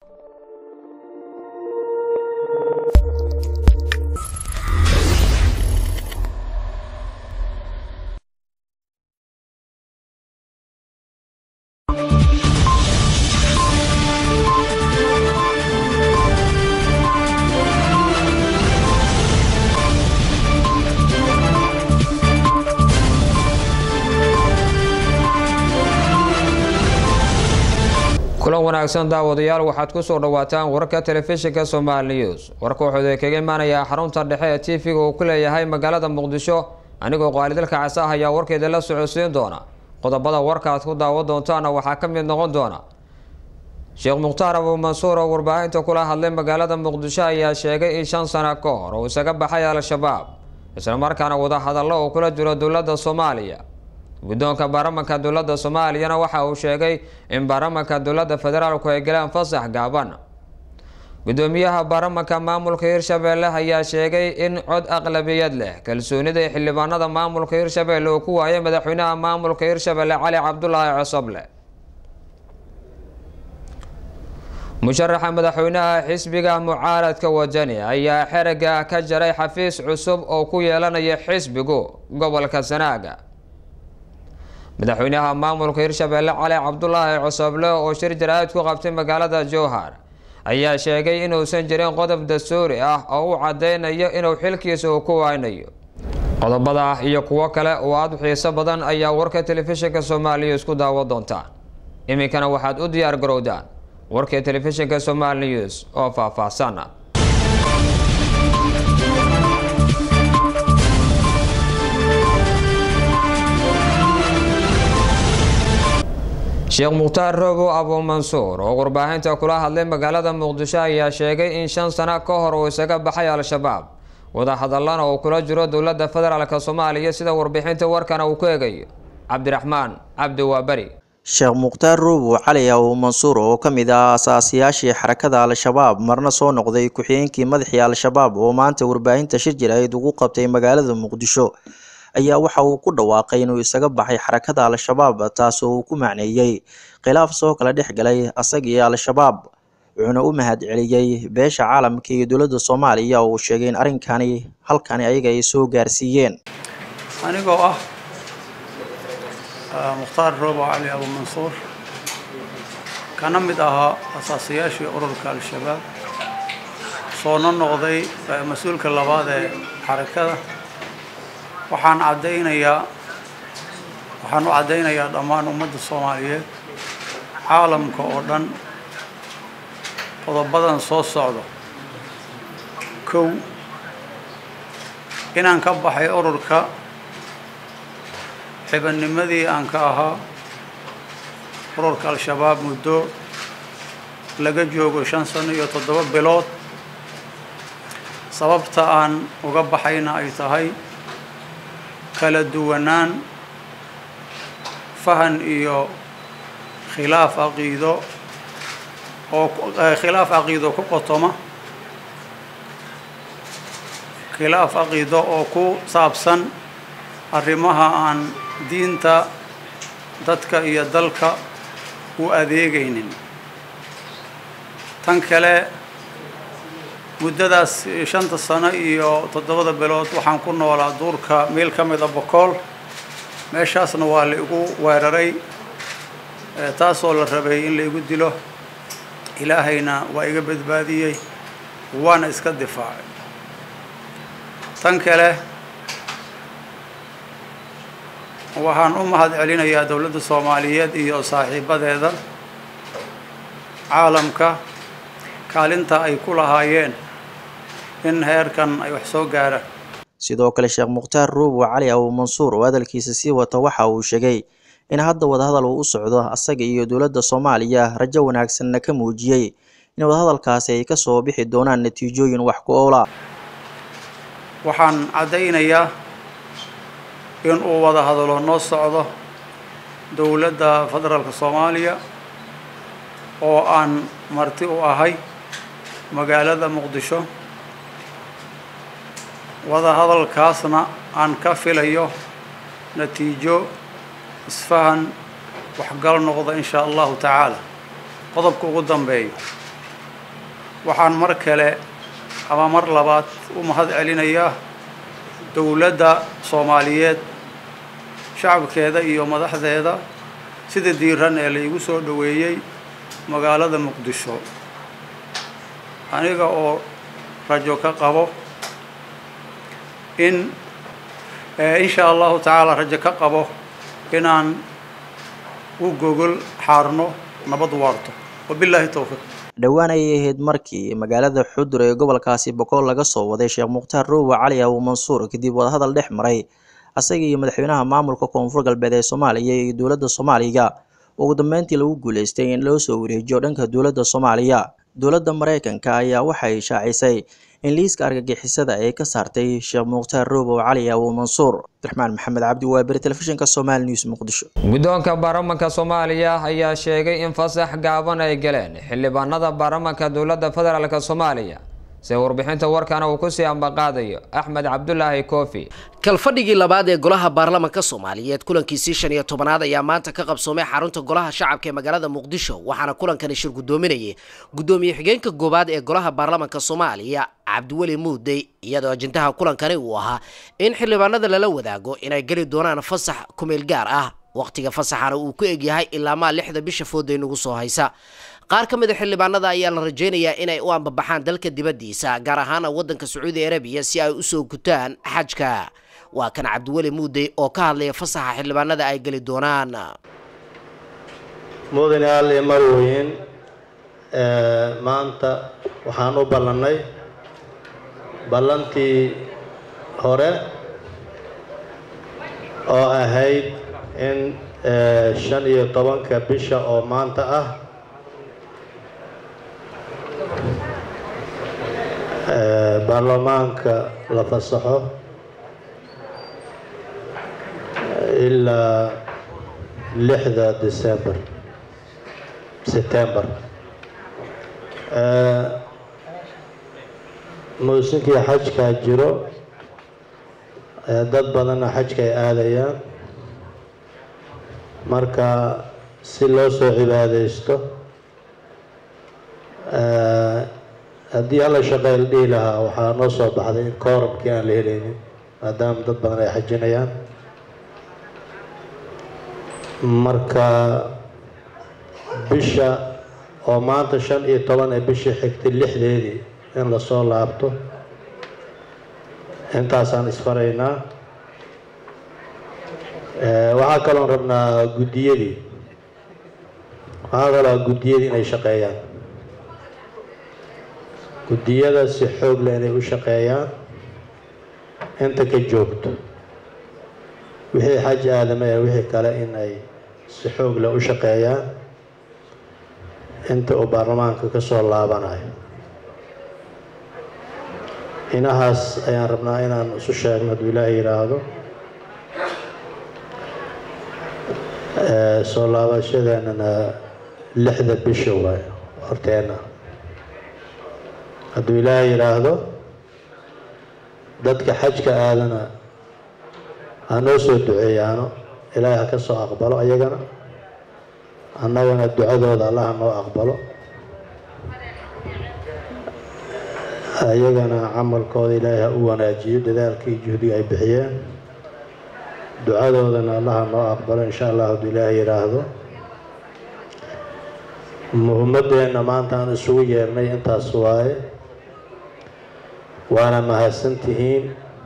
kulan wanaagsan daawadayaal waxaad ku soo dhawaataan wararka telefishinka somaali news warka wuxuu kaga imaanayaa xarunta dhexe ee t v-ga uu ku leeyahay magaalada muqdisho anigoo qaalidalka casa ah ayaa warkeeda la socodsiin doona qodobada warka aad ku daawan doontaana waxaa ka mid noqon doona sheekh mukhtaar abuu mansuur oo warbaahinta kula hadlay magaalada muqdisho ayaa sheegay in shan sano ka hor uu isaga baxay al-shabaab islamarkaana wadahadallo uu kula jiro dowladda soomaaliya guddoonka baarlamanka dowladda soomaaliyana waxa uu sheegay in baarlamanka dowladda federaalku ay galeen fasax gaaban guddoomiyaha baarlamanka maamulka hirshabeelle ayaa sheegay in cod aqlabiyad leh kalsoonida ee xildhibaanada maamulka hirshabeelle uu ku waayay madaxweynaha maamulka hirshabeelle cali cabdulaahi cosoble musharaxa madaxweynaha xisbiga mucaaradka wadani ayaa xerega ka jaray xafiis cusub oo ku yeelanaya xisbigu gobolka sanaaga madaxweynaha maamulka hirshabeelle cali cabdulaahi cosoble oo shir jaraa'id ku qabtay magaalada jowhar ayaa sheegay inuusan jirin qodob dastuuri ah oo u cadeynayo inuu xilkiisa uu ku waynayo qodobada iyo kuwo kale oo aada u xiiso badan ayaa warka telefishinka soomaaliya isku daawo doontaan iminkana waxaad u diyaar garowdaan warka telefishinka somaali news oo faahfaahsan sheekh mukhtaar roobo abuu mansuur oo warbaahinta kula hadlay magaalada muqdisho ayaa sheegay in shan sano ka hor uu isaga baxay al-shabaab wadahadallana uu kula jiro dowladda federaalk soomaaliya sida warbixinta warkana uu ku eegayo cabdiraxmaan cabdi waaberi sheekh mukhtaar roobo cali abuu mansuur oo ka mid ah asaasiyaashii xarakada al-shabaab marna soo noqday ku-xigeenkii madaxii al-shabaab oo maanta warbaahinta shir jirayd ugu qabtay magaalada muqdisho ayaa waxa uu ku dhawaaqay inuu isaga baxay xarakada al-shabaab taasoo uu ku macneeyey khilaaf soo kala dhex galay asagii al-shabaab wuxuuna u mahad celiyey beesha caalamka iyo dowladda soomaaliya oo uu sheegay in arrinkani halkani ayaga ay soo gaarsiiyeen anigoo ah mukhtaar roobo cali abuu mansuur kana mid ahaa asaasayaashii ururka al-shabaab soona noqday mas-uulka labaad ee xarakada waxaan caddaynayaa waxaan u caddaynayaa dhammaan ummadda soomaaliyeed caalamka oo dhan qodobadan soo socdo kow inaan ka baxay ururka xibadnimadii aan ka ahaa ururka al-shabaab muddo laga joogo shan sano iyo toddoba bilood sababta aan uga baxayna ay tahay kala duwanaan fahan iyo khilaaf caqiido oo khilaaf caqiido ku qotoma khilaaf caqiido oo ku saabsan arrimaha aan diinta dadka iyo dalka u adeegaynin tan kale muddadaas shanta sano iyo toddobada bilood waxaan ku noolaa duurka meel ka mida bokool meeshaasna waa la igu weeraray taasoo la rabay in la igu dilo ilaahayna waa iga badbaadiyey waana iska difaacay tan kale waxaan u mahad celinayaa dowladda soomaaliyeed iyo saaxiibadeeda caalamka kaalinta ay ku lahaayeen in heerkan ay wax soo gaaraan sidoo kale sheekh mukhtaar ruubo cali abuu mansuur oo hadalkiisa sii wata waxa uu sheegay in hadda wadahadal uu u socdo asaga iyo dowladda soomaaliya rajo wanaagsanna ka muujiyey in wadahadalkaasi ay kasoo bixi doonaan natiijooyin wax ku oola waxaan caddaynayaa in uu wada hadalo noo socdo dowladda federaalka soomaaliya oo aan marti u ahay magaalada muqdisho wada hadalkaasna aan ka filayo natiijo isfahan waxgal noqda in shaa allahu tacaala qodobka ugu dambeeyo waxaan mar kale ama mar labaad u mahad celinayaa dowladda soomaaliyeed shacabkeeda iyo madaxdeeda sida diiran ee laygu soo dhoweeyey magaalada muqdisho aniga oo rajo ka qabo in insha allahu tacaala rajo ka qabo inaan u gogol xaarno nabad waarto wabilaahi towfiiq dhowaan ayay ahayd markii magaalada xudur ee gobolkaasi boqol laga soo waday sheekh mukhtaar roowe cali abu mansuur kadib wadahadal dhex maray asaga iyo madaxweynaha maamulka koonfur galbeed ee soomaaliya iyo dowladda soomaaliga ugu dambeyntii lagu guuleystay in loo soo wareejiyo dhanka dowladda soomaaliya dowladda mareykanka ayaa waxay shaacisay in liiska argagixisada ay ka saartay sheekh mukhtaar roobow cali abu mansuur abdiraxmaan maxamed cabdi waaberi telefishinka somaali news muqdisho guddoonka baarlamanka soomaaliya ayaa sheegay in fasax gaaban ay galeen xildhibaanada baarlamanka dowladda federaalk soomaaliya se warbixinta warkana uu kusii ambaqaadayo axmed cabdulaahi koofi kalfadhigii labaad ee golaha baarlamanka soomaaliyeed kulankiisii shan iyo tobanaad ayaa maanta ka qabsoomay xarunta golaha shacabka ee magaalada muqdisho waxaana kulankani shir guddoominayay guddoomiye xigeenka goobaad ee golaha baarlamanka soomaaliya cabdiweli muudey iyadoo ajendaha kulankani uu ahaa in xildhibaanada lala wadaago inay geli doonaan fasax kumeel gaar ah wakhtiga fasaxana uu ku egyahay ilaamaa lixda bisha fooday nagu soo haysa qaar ka mid a xildhibaanada ayaa la rajaynayaa inay u ambabaxaan dalka dibaddiisa gaar ahaana waddanka sacuudi arabiya si ay usoo gutaan xajka waa kan cabdiweli muudey oo ka hadlaya fasaxa xildhibaanada ay geli doonaan mudane ali marweyn maanta waxaan u ballannay ballantii hore oo ahayd in shan iyo tobanka bisha oo maanta ah baarlamaanka la fasaxo ilaa lixda december september muusinkii xajkaa jiro dad badanna xajka ay aadayaan marka si loo soo cibaadaysto haddii alla shaqeyl dhihi lahaa waxaa noo soo baxday in koorabkii aan la helaynin maadaama dad badan ay xajinayaan marka bisha oo maanta shan iyo toban ee bishii xigtay lixdeedii in lasoo laabto intaasaan isfaraynaa waxaa kaloon rabnaa guddiyadii waxaa kaloo guddiyadii inay shaqeeyaan guddiyada si xoog leh inay u shaqeeyaan inta ka joogto wixii xaj aadama ee wixii kale in ay si xoog leh u shaqeeyaan inta uu baarlamaanka ka soo laabanayo inahaas ayaan rabnaa inaan isu sheegno hadduu ilaahay yidhaahdo soo laabashadeenana lixda bisha waayo horteena hadduu ilaahay yidhaahdo dadka xajka aadana ha noo soo duceeyaano ilaahay ha ka soo aqbalo ayagana annagana ducadooda allah ha noo aqbalo ayagana camalkooda ilaahay ha u wanaajiyo dadaalkii juhdiga ay bixiyeen ducadoodana allah ha noo aqbalo insha allah hadduu ilaahay yidhaahdo muhimadeenna maanta aan isugu yeernay intaas waaye waana mahadsantihiin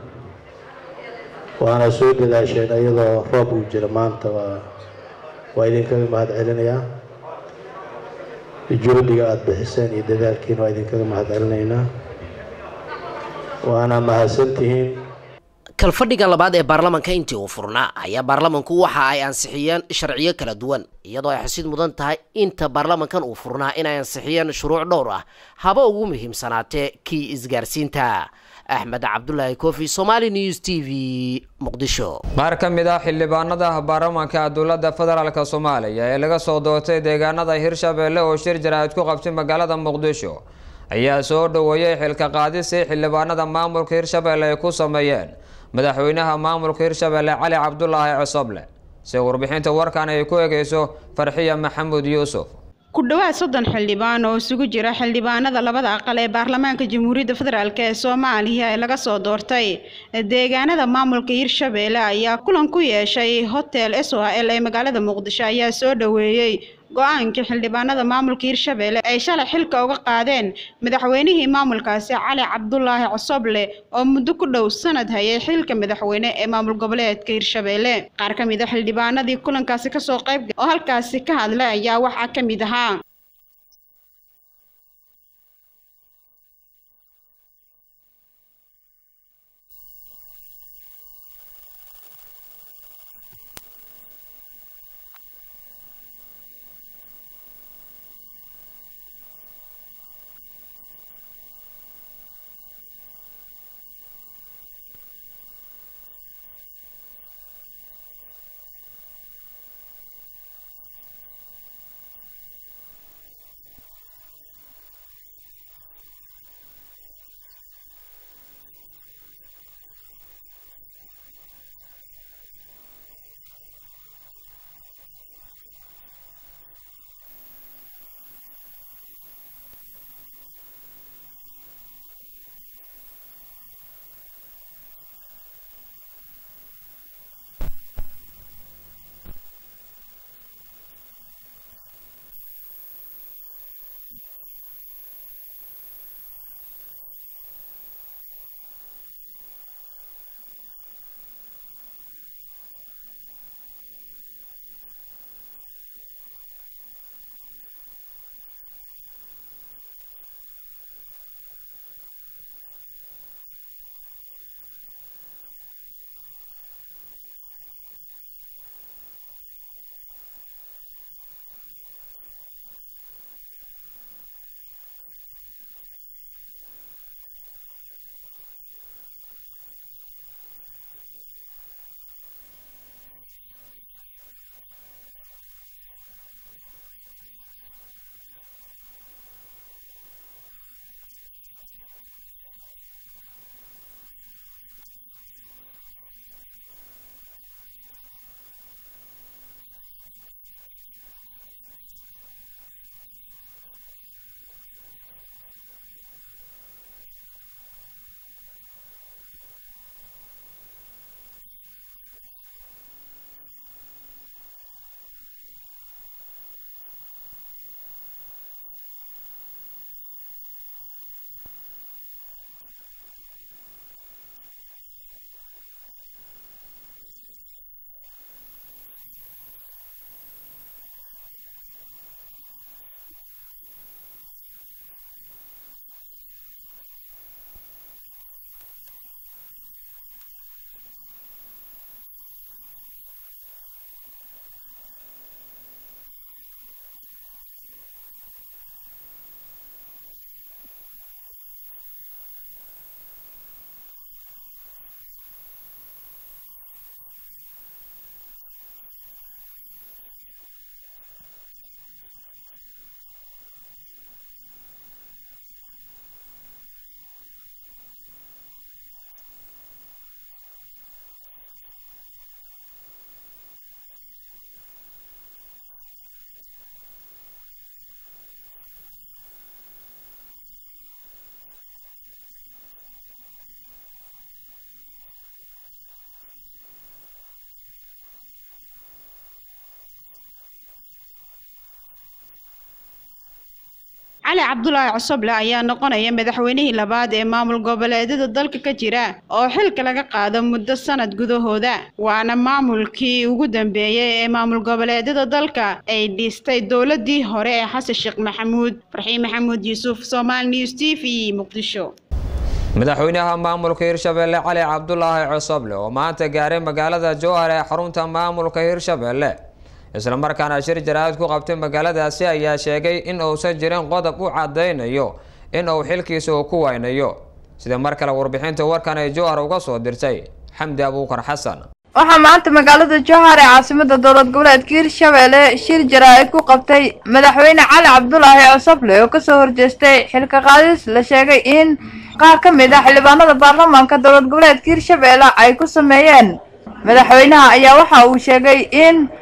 waana soo dadaasheen iyadoo roob uu jira maanta waa waa idinkaga mahad celinayaa juhdiga aada bixiseen iyo dadaalkiina waa idinkaga mahad celinaynaa waana mahadsantihiin kalfadhiga labaad ee baarlamanka intii uu furnaa ayaa baarlamanku waxa ay ansixiyeen sharciyo kala duwan iyadoo ay xusid mudan tahay inta baarlamankan uu furnaa inay ansixiyeen shuruuc dhowr ah haba ugu muhiimsanaatee kii isgaarsiinta axmed cabdulaahi kofi somaali news t v muqdisho qaar ka mid ah xildhibaanada baarlamanka dowladda federaalk soomaaliya ee laga soo doortay deegaanada hirshabeelle oo shir jaraa'id ku qabtay magaalada muqdisho ayaa soo dhoweeyey xilka qaadisii xildhibaanada maamulka hirshabeelle ay ku sameeyeen madaxweynaha maamulka hirshabeelle cali cabdulaahi cosoble si warbixinta warkan ay ku egeyso farxiya maxamuud yuusuf ku dhowaad soddon xildhibaan oo isugu jira xildhibaanada labada aqal ee baarlamaanka jamhuuriyadda federaalk ee soomaaliya ee laga soo doortay deegaanada maamulka hirshabeelle ayaa kulan ku yeeshay hotel s o l ee magaalada muqdisho ayaa soo dhoweeyey go-aankii xildhibaanada maamulka hirshabeelle ay shalay xilka uga qaadeen madaxweynihii maamulkaasi cali cabdulaahi cosoble oo muddo ku dhow sanad hayay xilka madaxweyne ee maamul goboleedka hirshabeelle qaar ka mid a xildhibaanadii kulankaasi kasoo qayb oo halkaasi ka hadlay ayaa waxaa ka mid ahaa cali cabdulaahi cosoble ayaa noqonaya madaxweynihii labaad ee maamul goboleedyada dalka ka jira oo xilka laga qaado muddo sanad gudahooda waana maamulkii ugu dambeeyey ee maamul goboleedyada dalka ay dhistay dowladii hore ee xasan sheekh maxamuud farxiin maxamuud yuusuf somaali news t v muqdisho madaxweynaha maamulka hirshabeelle cali cabdulaahi cosoble oo maanta gaaray magaalada jowhar ee xarunta maamulka hirshabeelle islamarkaana shir jaraa'id ku qabtay magaaladaasi ayaa sheegay in uusan jirin qodob u cadaynayo in uu xilkiisa uu ku waynayo sida mar kale warbixinta warkan ay jowhar uga soo dirtay xamdi abuukar xasan waxaa maanta magaalada jowhar ee caasimada dowlad goboleedka hirshabeelle shir jaraa'id ku qabtay madaxweyne cali cabdulaahi cosoble oo kasoo horjeestay xilka qaadis la sheegay in qaar ka mid ah xildhibaanada baarlamaanka dowlad goboleedka hirshabeelle ay ku sameeyeen madaxweynaha ayaa waxa uu sheegay in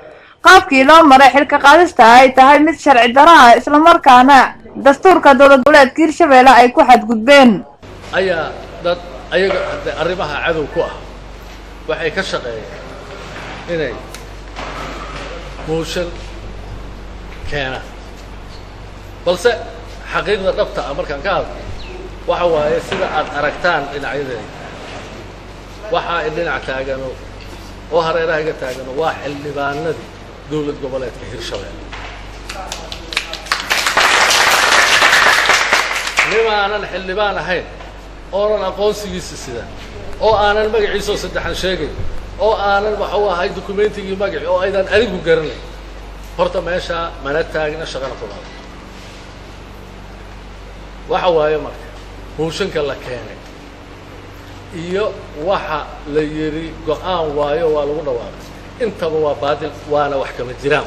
qaabkii loo maray xilka qaadista ay tahay mid sharci darro ah islamarkaana dastuurka dowlad goboleedka hirshabeelle ay ku xadgudbeen ayaa dad ayaga hadee arrimaha cadow ku ah waxay ka shaqeeyeen inay mooshan keenaan balse xaqiiqda dhabta ah markaan ka hadlo waxa waaye sida aad aragtaan dhinacyadeeda waxaa i dhinac taagano oo hareeraha iga taagano waa xildhibaanadii dowlad goboleedka hirshabeelle nimaanan xildhibaan ahayn oonan aqoonsigiisa sidan oo aanan magaciisoo saddexan sheegayn oo aanan waxuu ahay dukumeentigii magaci oo aydan adigu garanayn horta meeshaa mana taagna shaqana kumaada waxa waaye marka mooshanka la keenay iyo waxa la yidhi go-aan waayo waa lagu dhawaaqay intaba waa baadil waana wax kama jiraan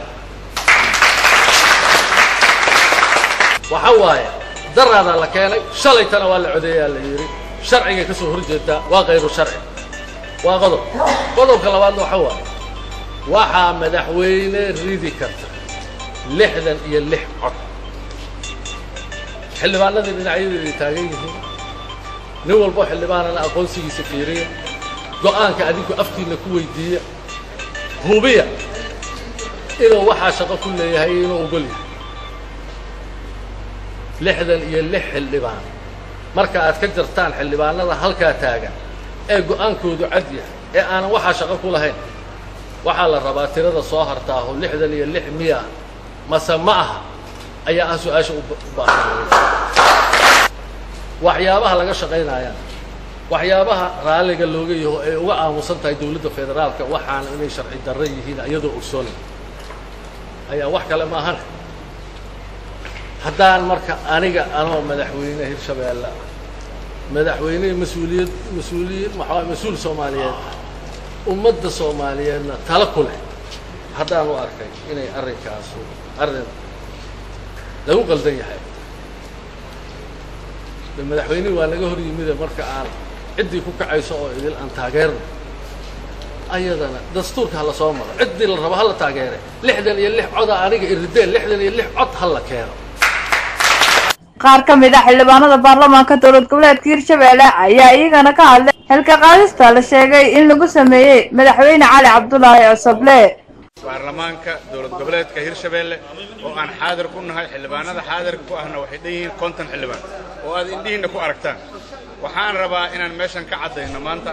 waxa waaye daraadaa la keenay shalaytana waa la codeeyaa la yidhi sharcigay ka soo horjeedaa waa kayru sharci waa qodob qodobka labaadna waxa waaye waxaa madaxweyne ridi karta lixdan iyo lix cod xildhibaanadii dhinacyadeeday taagan yihiin nin walbo xildhibaanana aqoonsigiisa fiiriya go-aanka adinku afkiina ku weydiiya hubiya inuu waxaa shaqo ku leeyahay iyo inuu ogol yahay lixdan iyo lix xildhibaan marka aad ka jartaan xildhibaanada halkaa taagan ee go-aankoodu cad yahay ee aanan waxaa shaqo ku lahayn waxaa la rabaa tirada soo hartaaho lixdan iyo lix miya mase ma aha ayaa ah su-aasha u baahan waxyaabaha laga shaqaynayaan waxyaabaha raalliga looga yaho ay uga aamusan tahay dowladda federaalka waxaana inay sharci darro yihiin iyadoo ogsoonay ayaa wax kale ma ahan haddaan marka aniga anoo madaxweyne hirshabeelle ah madaxweyne mas-uuliyad mas-uuliyiin maxaa mas-uul soomaaliyeed ummadda soomaaliyeedna tala ku leh haddaan u arkay inay arrinkaasu arrin lagu qaldan yahay de madaxweynihii waa naga hor yimide marka aan ciddii ku kacayso oo idil aan taageerno ayadana dastuurka hala soo maro ciddii la rabo hala taageere lixdan iyo lix coda aniga irideen lixdan iyo lix cod hala keeno qaar ka mid ah xildhibaanada baarlamaanka dowlad goboleedka hirshabeelle ayaa iyagana ka hadlay xilka qaadista la sheegay in lagu sameeyey madaxweyne cali cabdulaahi cosoble baarlamaanka dowlad goboleedka hirshabeelle oo aan xaadir ku nahay xildhibaanada xaadirka ku ahna waxay dhan yihiin konton xildhibaan oo aad indhihiinna ku aragtaan waxaan rabaa inaan meeshan ka caddayno maanta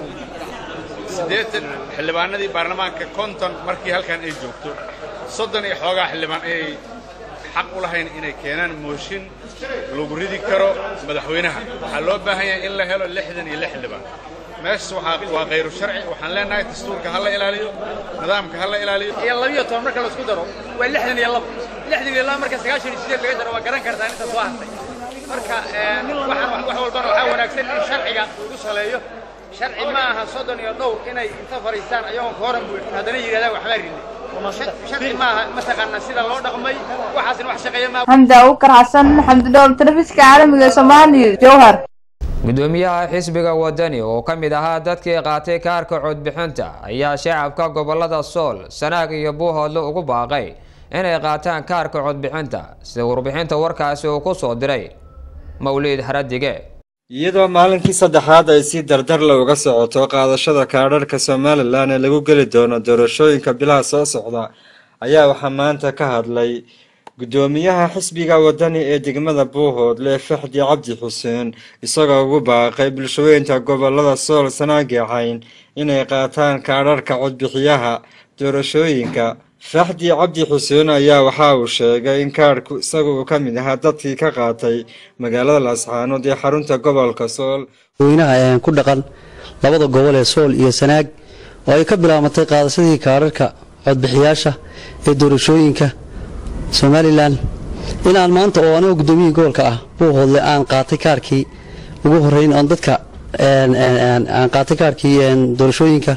siddeetan xildhibaanadii baarlamaanka konton markii halkan ay joogto soddon iyo xoogaa xildhibaan ayay xaq u lahayn inay keenaan mooshin lagu ridi karo madaxweynaha waxaa loo baahan yahay in la helo lixdan iyo lix xildhibaan meeshas waxaa waa khayru sharci waxaan leenahay dastuurka ha la ilaaliyo nidaamka ha la ilaaliyo iyo labiyo toban marka laisku daro waa lixdan iyo labo lixdan iyo labo marka sagaashan iyo sideed laga jaro waa garan kartaa inta soo hartay marka waxaan wax walbana waxaa wanaagsan in sharciga lagu saleeyo sharci ma aha soddon iyo dhowr inay inta fadhiistaan ayagoon ka horan buuxin haddana yidhahdaan waxbaa rinay sharci maaha mataqaanaa sida loo dhaqmay waxaasna wax shaqeeya maaha xamdi abubakar xasan xamdi dhowl telefishinka caalamiga ee soomaaliya jowhar gudoomiyaha xisbiga wadani oo ka mid ahaa dadkii qaatay kaarka codbixinta ayaa shacabka gobolada sool sanaag iyo buuhoodle ugu baaqay inay qaataan kaarka codbixinta sida warbixinta warkaasi uu ku soo diray mawliid haradige iyadoo maalinkii saddexaad ay si dardar looga socoto qaadashada kaadharhka somalilan ee lagu geli doono doorashooyinka bilaha soo socda ayaa waxaa maanta ka hadlay gudoomiyaha xisbiga wadani ee degmada buuhoodle faxdi cabdi xuseen isagoo ugu baaqay bulshaweynta gobolada sool sanaagicayn inay qaataan kaadharhka codbixiyaha doorashooyinka faxdi cabdi xuseen ayaa waxa uu sheegay in kaadhku isaga uu ka mid ahaa dadkii ka qaatay magaalada laascaanood ee xarunta gobolka sool weynaha ku dhaqan labada gobol ee sool iyo sanaag oo ay ka bilaabatay qaadashadii kaadharhka codbixiyaasha ee doorashooyinka somalilan inaan maanta oo anigoo gudoomiyihii gobolka ah buuhoodle aan qaatay kaarkii ugu horeyn oon dadka aan qaatay kaarkii doorashooyinka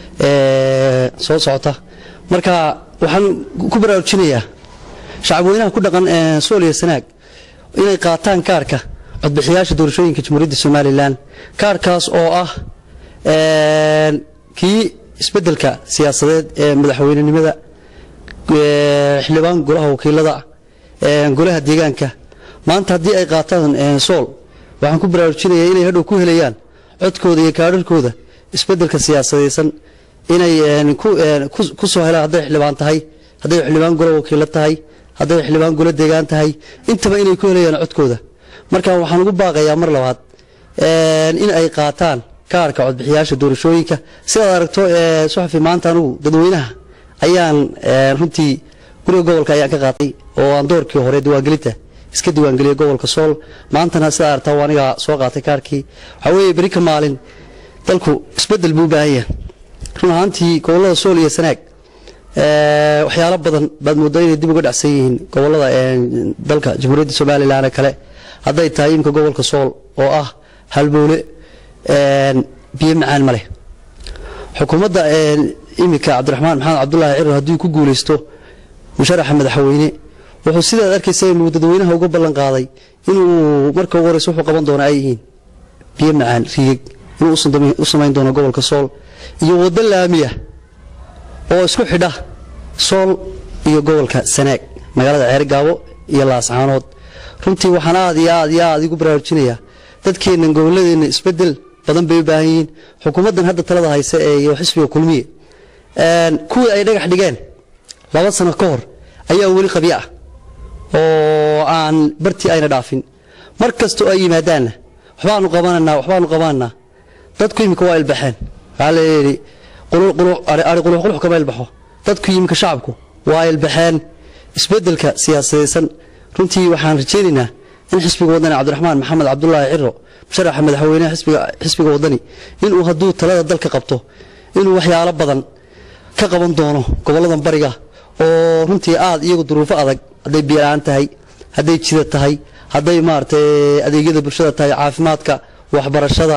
soo socota marka waxaan ku baraarujinayaa shacabweynaha ku dhaqan sool iyo sanaag inay qaataan kaarka codbixiyaasha doorashooyinka jamhuuriyadda somalilan kaarkaas oo ah kii isbeddelka siyaasadeed ee madaxweynenimada xildhibaan golaha wakiilada golaha deegaanka maanta haddii ay qaataan sool waxaan ku baraarujinayaa inay hadhow ku helayaan codkooda iyo kaadharkooda isbeddelka siyaasadaysan inay ku soo helaan hadday xildhibaan tahay hadday xildhibaan golo wakiilo tahay hadday xildhibaan golo deegaan tahay intaba inay ku helayaan codkooda marka waxaan ugu baaqayaa mar labaad in ay qaataan kaarka codbixiyaasha doorashooyinka sidaad aragto suxafi maanta anugu dadweynaha ayaan runtii guriga gobolka ayaan ka qaatay oo aan doorkii hore diiwaangelinta iska diiwaangeliyay gobolka sool maantana sidaa aragtaa waa aniga soo qaatay kaarkii waxaa weeye beri ka maalin dalku isbeddel buu u baahan yahay run ahaantii gobollada sool iyo sanaag waxyaalo badan baad moodaa inay dib uga dhacsan yihiin gobollada dalka jamhuuriyadda somalilan kale hadday tahay imika gobolka sool oo ah halbowle biyo macaan ma leh xukuumadda imika cabdiraxmaan maxamed cabdulaahi ciro haddii ku guulaysto musharaxa madaxweyne wuxuu sidaad arkaysa inuu dadweynaha uga ballan qaaday inuu marka ugu horeysa wuxuu qaban doona ay yihiin biyo macaan riigeg inuu u samayn doono gobolka sool iyo waddo laamiya oo isku xidha sool iyo gobolka sanaag magaalada ceergaabo iyo laascaanood runtii waxaan aad iyo aad iyo aad igu baraarujinayaa dadkeennan gobolladeenna isbeddel badan bay u baahan yihiin xukuumaddan hadda talada haysa ee iyo xisbiga kulmiye kuwii ay dhagax dhigeen laba sano ka hor ayaa weli qabyo ah oo aan bartii ayna dhaafin mar kastoo ay yimaadaanna waxbaanu qabananaa waxbaanu qabananaa dadku imika waa ilbaxeen waxaa layidhi ari quluxqulux kama ilbaxo dadku yimika shacabku waa ilbaxeen isbeddelka siyaasadaysan runtii waxaan rajaynaynaa in xisbiga wadani cabdiraxmaan maxamed cabdulaahi ciro musharaxa madaxweyneha xisbiga wadani inuu hadduu talada dalka qabto inuu waxyaalo badan ka qaban doono gobolladan bariga oo runtii aad iyagu duruufo adag hadday biyola-aan tahay hadday jida tahay hadday maaragtay adeegyada bulshada tahay caafimaadka waxbarashada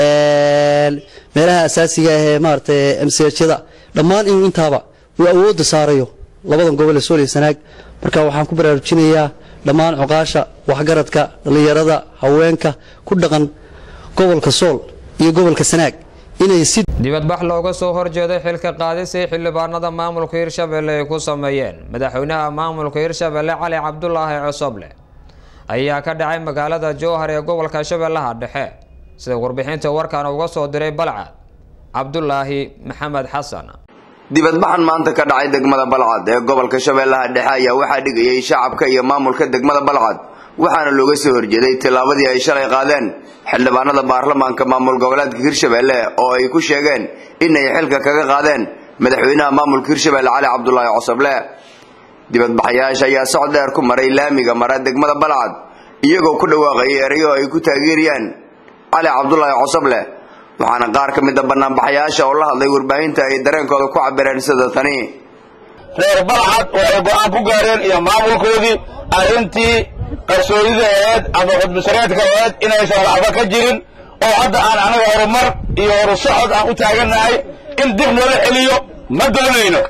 meelaha asaasiga ah ee maaragtay msjyada dhammaan inuu intaaba uu awoodda saarayo labadan gobol ee sool iyo sanaag marka waxaan ku baraarujinayaa dhammaan cuqaasha waxgaradka dhallinyarada haweenka ku dhaqan gobolka sool iyo gobolka sanaag inay si dibadbax looga soo horjeeday xilka qaadisay xildhibaanada maamulka hirshabelle ay ku sameeyeen madaxweynaha maamulka hirshabelle cali cabdulaahi cosoble ayaa ka dhacay magaalada jowhar ee gobolka shabeellaha dhexe sida warbixinta warkan uga soo diray balcad cabdulaahi maxamed xasan dibadbaxan maanta ka dhacay degmada balcad ee gobolka shabeellaha dhexe ayaa waxaa dhigayay shacabka iyo maamulka degmada balcad waxaana looga soo horjeeday tillaabadii ay shalay qaadeen xildhibaanada baarlamaanka maamul goboleedka hirshabelle oo ay ku sheegeen inay xilka kaga qaadeen madaxweynaha maamulka hirshabelle cali cabdulaahi cosoble dibadbaxayaasha ayaa socod dheer ku maray laamiga mara degmada balcad iyagoo ku dhawaaqayay erayo ay ku taageeriyaan cali cabdulaahi cosoble waxaana qaar ka mida banaanbaxayaasha oo la hadlay warbaahinta ay dareenkooda ku cabireen sida tani reer balcad waxay go-aan ku gaareen iyo maamulkoodii arrintii qarsoodida aheed ama xudbisareedka aheed inaysan waxba ka jirin oo hadda aan anaga horumar iyo horu socod aan u taagannahay in dib loola celiyo ma doonayno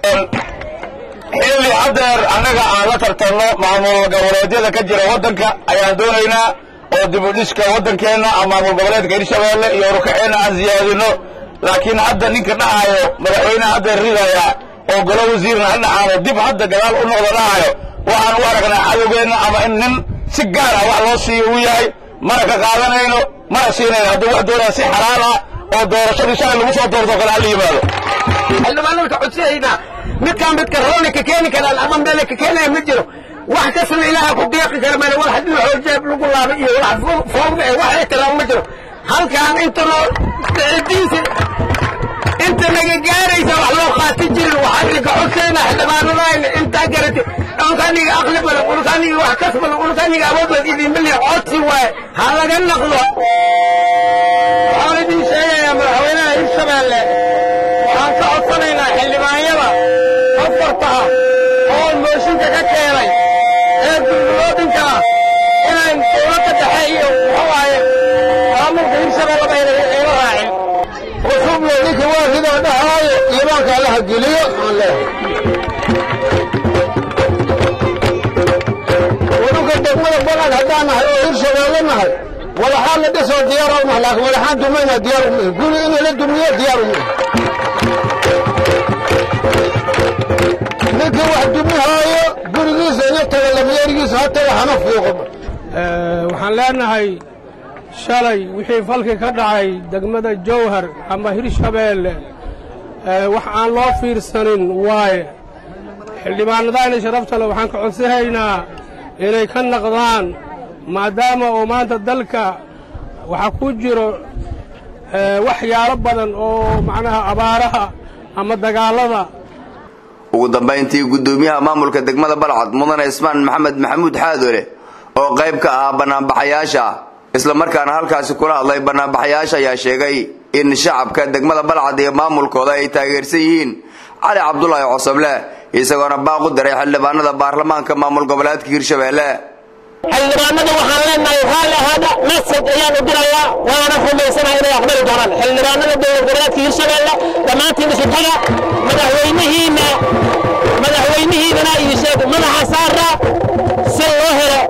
xilli haddeer annaga aan la tartanno maamul goboleedyada ka jira waddanka ayaan doonaynaa oo dibudhiska waddankeenna ama maamul goboleedka hirshabeelle iyo horukaceenna aan siyaadino laakiin hadda ninka dhahayo madaxweyneha haddeer ridaya oo golo wasiirna ha dhacaano dib hadda gadaal u noqda dhahayo waxaan u aragnaa cadowgeenna ama in nin si gaar ah wax loo siiyo uu yahay mana ka qaadanayno mana siinayno hadduu wax doonaa si xalaal ah oo doorashadii shalay lagu soo doorto kale hala yimaado xildhibaanada ka codsanaynaa midkaan midka rooni ka keeni karaan ama meele ka keenaya ma jiro wax kasna ilaaha ku deeqi kara male wax haddii xoojeeb lagu laabay iyo wax foogda ee wax ixtiraam ma jiro halkaan inta noo cidiisa inta naga gaaraysa wax loo qaati jirin waxaan idinka codsaynaa xildhibaanadayna intaa garati unkaniga aqli badan unkaniga wax kas badan unkaniga awood badan idinma lihi codsi waaye ha laga naqdo waxaan idin sheegayaa madaxweynaha hirshabeelle waxaan ka codsanaynaa xildhibaanyada afarta ah oo mooshinka ka keenay ee dulmiloodinka ah inay dowladda dhexe iyo muxuu waaye maamulka hirshabeelle bayna ila raacin وشوفوا لك واحد هذا هاي يباك على هجلية ونوك الدقمة بلد هدانا هاي ويرشا ولنا هاي ولا حال لدسوا ديارهم لكن ولا حال دمينا ديارهم قولوا إنه للدمية ديارهم ninkii wax dumihaayo gurigiisa iyo tagalamyeerigiisa ha taga hana fiiqo waxaan leenahay shalay wixii falki ka dhacay degmada jowhar ama hirshabeelle wax aan loo fiirsanin waaye xildhibaanadayna sharafta le waxaan ka codsanaynaa inay ka naqdaan maadaama oo maanta dalka waxaa ku jiro waxyaalo badan oo macnaha abaaraha ama dagaallada ugu dambayntii guddoomiyaha maamulka degmada balcad mudane ismaan maxamed maxamuud xaadoole oo qayb ka ah bannaanbaxayaasha islamarkaana halkaasi kula hadlay bannaanbaxayaasha ayaa sheegay in shacabka degmada balcad iyo maamulkooda ay taageersan yihiin cali cabdulaahi cosoble isagoona baaq u diray xildhibaanada baarlamaanka maamul goboleedka hirshabeelle xildhibaanada waxaan leenahay raalli ahaada mesaj ayaan u dirayaa waana rumaysanaha inay aqbali doonaan xildhibaanada dowlad goboleedka hirshabeelle dhammaantiin isu taga madaxweynihiina madaxweynihiidana iyo sheeg madaxa saara si loo helo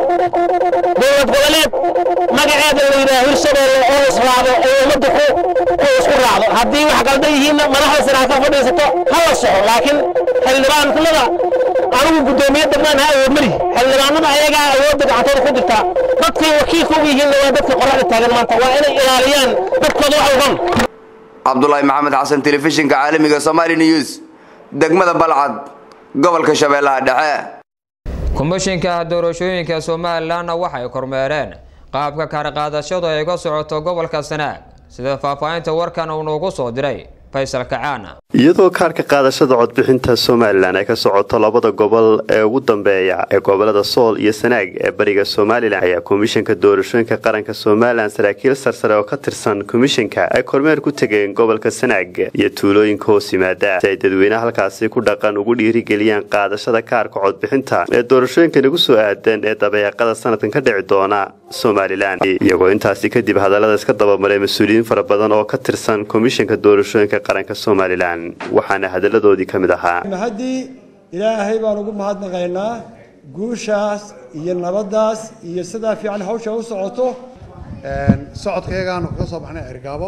dowlad goboleed magaceeda la yidhaha hirshabeelle oo israacdo oo ummadda ku oo isku raacdo haddii wax qaldan yihiinna madaxda siraa ka fadhiisato ha la soco laakiin xildhibaanada anigu guddoomiye degmaan ha awood malihi xildhibaanada ayagaa awoodda gacantooda ku jirtaa dadkay wakiilka ugu yihiinna waa dadka qoraxda taagan maanta waa inay ilaaliyaan dadkooda wax ugan cabdulaahi maxamed xasan telefishinka caalamiga somali news degmada balcad gobolka shabeellaha dhexe komishinka doorashooyinka somalilanna waxay kormeereen qaabka kaarqaadashadu ay ga socoto gobolka sanaag sida faahfaahinta warkan uu noogu soo diray faysal kacaana iyadoo kaarka qaadashada codbixinta somalilan ay ka socoto labada gobol ee ugu dambeeya ee gobolada sool iyo sanaag ee bariga somalilan ayaa komishanka doorashooyinka qaranka somalilan saraakiil sarsare oo ka tirsan komishanka ay kormeer ku tegeen gobolka sanaag iyo tuulooyinka hoos yimaada si ay dadweynaha halkaasi ku dhaqan ugu dhiirigeliyaan qaadashada kaarka codbixinta ee doorashooyinkan ugu soo aadan ee dabeeqada sanadkan ka dhici doona somalilan iyagoo intaasi kadib hadallada iska dabamaray mas-uuliyiin fara badan oo ka tirsan komishanka doorashooyinka qaranka somalilan waxaana hadaladoodii ka mid ahaa haddii ilaahay baan ugu mahadnaqaynaa guushaas iyo nabaddaas iyo sidaa fiican hawsha u socoto socodkayagaanu kaga soo baxnay ergaabo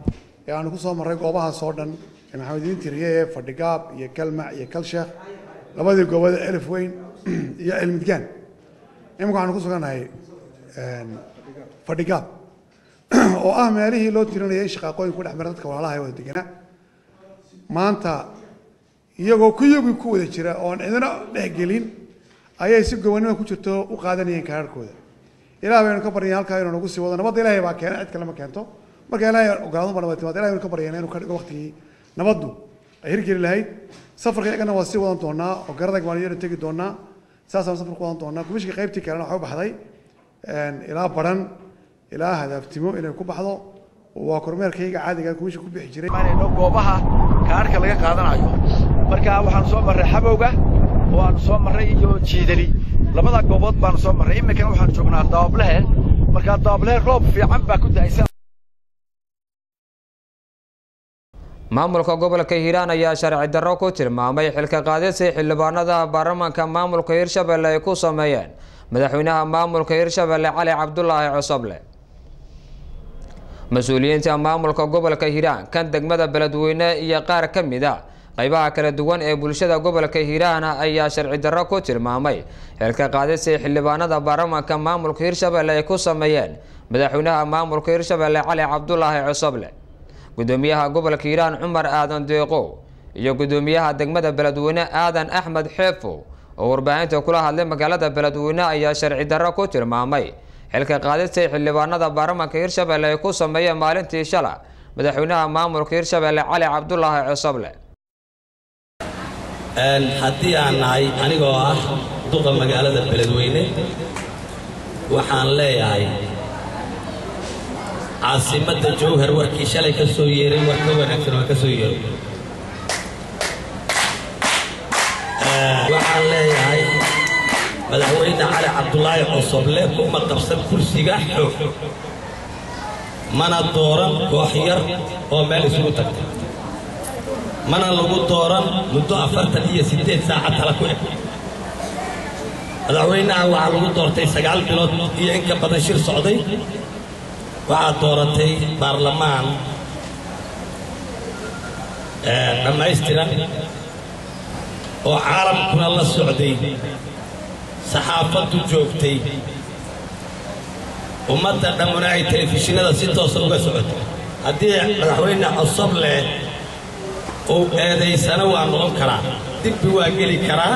ee aanu ku soo marray goobahaas oo dhan ee maxamediin tiriye fadhigaab iyo kalmac iyo kalsheekh labadii goobada elif weyn iyo cilmidgaan imika waxaanu ku sugannahay fadhigaab oo ah meelihii loo tirinayay in shaqaaqooyin ku dhex mara dadka walaalaha ee wada deganaa maanta iyagoo kuyagii ku wada jira oon cidina dhexgelin ayay si gobonnimo ku jirto u qaadanayeen kaararkooda ilaah baynu ka baryeen halkaa inuu nagu sii wado nabadda ilaahay baa keena cid kale ma keento marka ilaahay ogaado baa nabad timaad ilahay baynu ka baryeen inuu ka dhigo waqtigii nabaddu ay hirgeli lahayd safarka iyagana waa sii wadan doonaa oo garadag baan iyana tegi doonaa saasaan safar ku wadan doonaa komishinka qaybtii kalena waxay u baxday ilaa baran ilaa hadaaftimo inay ku baxdo waa kormeerkayga caadiga komishinka ku bixi jiray goobaha kaarka laga qaadanayo marka waxaanu soo marray xabowga oo aanu soo marray iyo jiidali labada goobood baanu soo marray iminkana waxaanu joognaa daablehe markaa daablehe roob fiican baa ku da'aysan maamulka gobolka hiiraan ayaa sharci darro ku tilmaamay xilka qaadisii xildhibaanada baarlamaanka maamulka hirshabelle ay ku sameeyeen madaxweynaha maamulka hirshabelle cali cabdulaahi cosoble mas-uuliyiinta maamulka gobolka hiiraan kan degmada beledweyne iyo qaar ka mid a qaybaha kala duwan ee bulshada gobolka hiiraan ayaa sharci darro ku tilmaamay xilka qaadisii xildhibaanada baarlamaanka maamulka hirshabelle ay ku sameeyeen madaxweynaha maamulka hirshabelle cali cabdulaahi cosoble gudoomiyaha gobolka hiiraan cumar aadan deeqow iyo gudoomiyaha degmada beledweyne aadan axmed xeefow oo warbaahinta kula hadlay magaalada beledweyne ayaa sharci darro ku tilmaamay xilka qaadistay xildhibaanada baarlamaanka hirshabelle ay ku sameeyeen maalintii shala madaxweynaha maamulka hirshabelle cali cabdulaahi cosoble haddii aan nahay anigoo ah duqa magaalada beledweyne waxaan leeyahay caasimadda jowhar warkii shalay ka soo yeeray war ka wanaagsan waa ka soo yeeray waxaan leeyahay madaxweyne cali cabdulaahi cosoble kuma qabsan kursiga xoog mana dooran koox yar oo meel isugu tagta mana lagu dooran muddo afartan iyo siddeed saacad tala ku eg madaxweynaha waxaa lagu doortay sagaal bilood iyo in ka badan shir socday waxaad dooratay baarlamaan dhammaystiran oo caalamkuna la socday saxaafaddu joogtay ummadda dhammuna ay telefishinada si toosa uga socotay haddii madaxweyne cosoble uu eedaysana waa noqon karaa dibbi waa geli karaa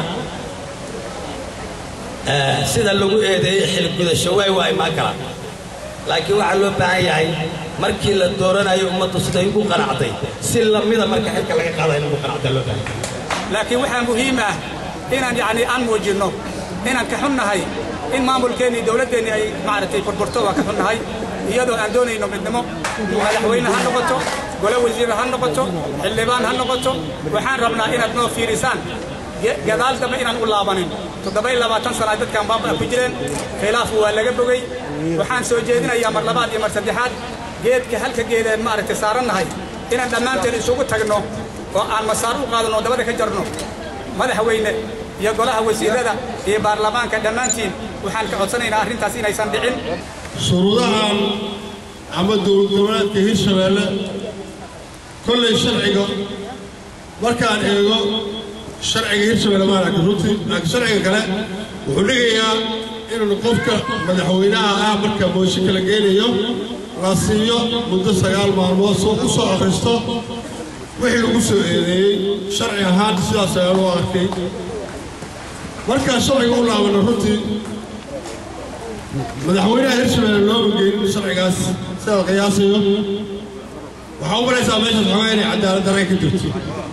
sida lagu eedeeyey xilgudasho waay waa imaan karaa laakiin waxaa loo baahan yahay markii la dooranayo ummaddu siday ugu qanacday si lamida marka xilka laga qaadaya in ugu qanacda loo baahan laakiin waxaa muhiim ah inaan yacni aan muujinno inaan ka xunnahay in maamulkeennii dowladdeennii ay maaragtay burburto waa ka xunnahay iyadoo aan doonayno midnimo madaxweyne ha noqoto gole wasiir ha noqoto xildhibaan ha noqoto waxaan rabnaa inaad noo fiirisaan gadaal dambe inaan u laabanin toddoba iyo labaatan sana ay dadkan baabaa ku jireen khilaafu waa laga bogey waxaan soo jeedinayaa mar labaad iyo mar saddexaad geedka halka geedeen maaragtay saarannahay inaan dhammaanteen isugu tagno oo aan masaar u qaadanno dabada ka jarno madaxweyne iyo golaha wasiirada iyo baarlamaanka dhammaantiin waxaan ka codsanaynaa arrintaas inaysan dhicin shuruudahan ama dowlad goboleedka hirshabeelle kollay sharciga markaan eego sharciga hirshabeelle maan arkin runtii laakiin sharciga kale wuxuu dhigayaa inuu qofka madaxweynaha ah marka mooshinka la geenayo la siiyo muddo sagaal maalmood soo u soo akhristo wixii lagu soo eedeeyey sharci ahaan sidaas ayaan u arkay markaan sharciga u laabano runtii madaxweynaha hirshabeelle looma geenin sharcigaas sidaad qiyaasayo waxaa u maraysaa meeshaas xogaa inay cadaalad dareen ka jirto